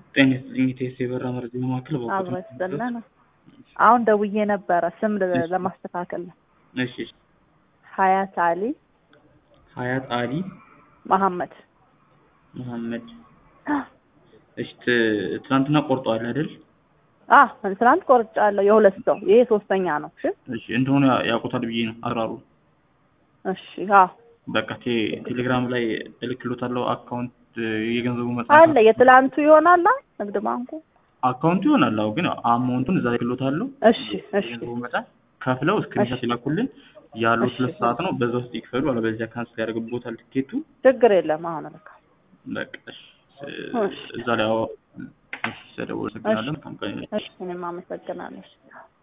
ጤና ይስጥልኝ ኢቴስ የበራ መረጃ ማዕከል አብሮ ይስጥልን። አሁን ደውዬ ነበረ ስም ለ- ለማስተካከል ነው። እሺ እሺ። ሀያት አሊ ሀያት አሊ መሐመድ መሐመድ እሺ ት- ትናንትና ቆርጠዋል አይደል? አ ትናንት ቆርጫለሁ። የሁለት ሰው ይሄ ሶስተኛ ነው። እሺ እሺ እንደሆነ ያ- ያውቁታል ብዬ ነው አራሩ እሺ አዎ በቃ ቴ- ቴሌግራም ላይ እልክሎታለሁ አካውንት የገንዘቡ መጠን አለ የትላንቱ ይሆናል አ ንግድ ባንኩ አካውንቱ ይሆናል። አዎ ግን አማውንቱን እዛ ላይ እልክሎታለሁ። እሺ እሺ የገንዘቡ መጠን ከፍለው እስክሪንሻት ይላኩልን። ያሉት እሺ። ሁለት ሰዓት ነው። በዛ ውስጥ ይክፈሉ። አለበለዚያ ካንስል ያደርግቦታል ትኬቱ። ችግር የለም አሁን ልካ በቃ እሺ። እሺ። እዛ ላይ አዎ እሺ፣ ስለደወሉ አመሰግናለን። መልካም ቀን ይሁንልህ። እሺ እኔም አመሰግናለሁ።